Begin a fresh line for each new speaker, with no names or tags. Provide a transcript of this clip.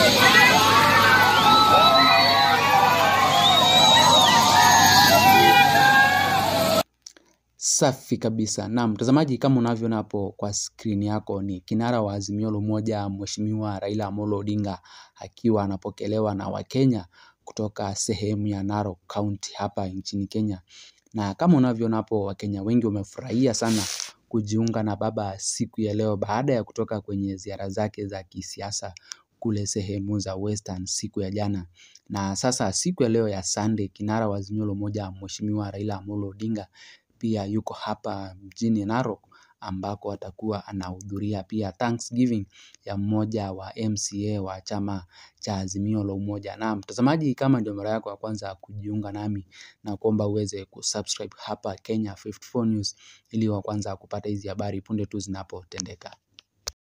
Safi kabisa. Naam, mtazamaji kama unavyoona hapo kwa skrini yako ni kinara wa Azimio la Umoja Mheshimiwa Raila Amolo Odinga akiwa anapokelewa na Wakenya kutoka sehemu ya Narok County hapa nchini Kenya. Na kama unavyoona hapo Wakenya wengi wamefurahia sana kujiunga na baba siku ya leo baada ya kutoka kwenye ziara zake za kisiasa kule sehemu za Western siku ya jana. Na sasa siku ya leo ya Sunday kinara wa Azimio la Umoja Mheshimiwa Raila Amolo Odinga pia yuko hapa mjini Narok ambako atakuwa anahudhuria pia Thanksgiving ya mmoja wa MCA wa chama cha Azimio la Umoja. Na mtazamaji, kama ndio mara yako ya kwanza kujiunga nami na kuomba uweze kusubscribe hapa Kenya 54 News ili wa kwanza kupata hizi habari punde tu zinapotendeka.